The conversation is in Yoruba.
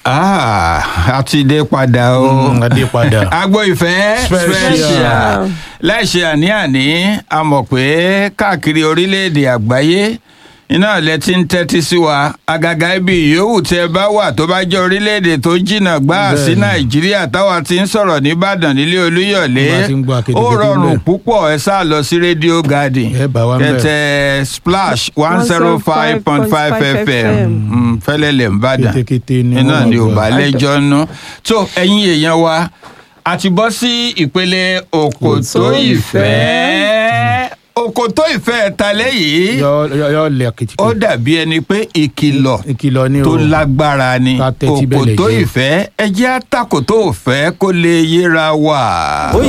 Ah, a ti dé padà o. Mm, a dé padà. agbo ìfẹ́ Special. special láìṣe àní-àní a mọ̀ pé káàkiri orílẹ̀-èdè àgbáyé iná ilẹ̀ ti ń tẹ́tí sí wa àgàgà ibi yòówù tí ẹ bá wà tó bá jẹ́ orílẹ̀-èdè tó jìnnà gbáà sí Bẹ́ẹ̀ni. nàìjíríà táwa ti ń sọ̀rọ̀ nìbàdàn nílé olúyọ̀lé Bá a ti ń gbọ́ ó akédèkédé rọrùn ńbẹ̀. púpọ̀ ẹ sáà lọ sí rédíò garden Ẹ bá wa ńbẹ̀. kẹtẹ splash one zero five point five fm Mm, fẹ́lẹ́lẹ̀ ń bàdàn Kétékété ni iná wọ́n ni ò gbọ́. bá lẹ́jọ́ ná tó ẹ̀yin èèyàn wa a ti bọ́ sí ìpele òkòtó Òkòtó ìfẹ́ òkòtó ìfẹ́ talẹ́ yìí yọ yọ yọ lẹ kìtìkì. ó dàbí ẹni pé ìkìlọ̀ ìkìlọ̀ ni o. tó lágbára ni Ká tẹ́tí bẹ̀lẹ̀ òkòtó jẹ́. ìfẹ́ ẹ jẹ́ àtàkòtó ìfẹ́ kó lè yéra wà.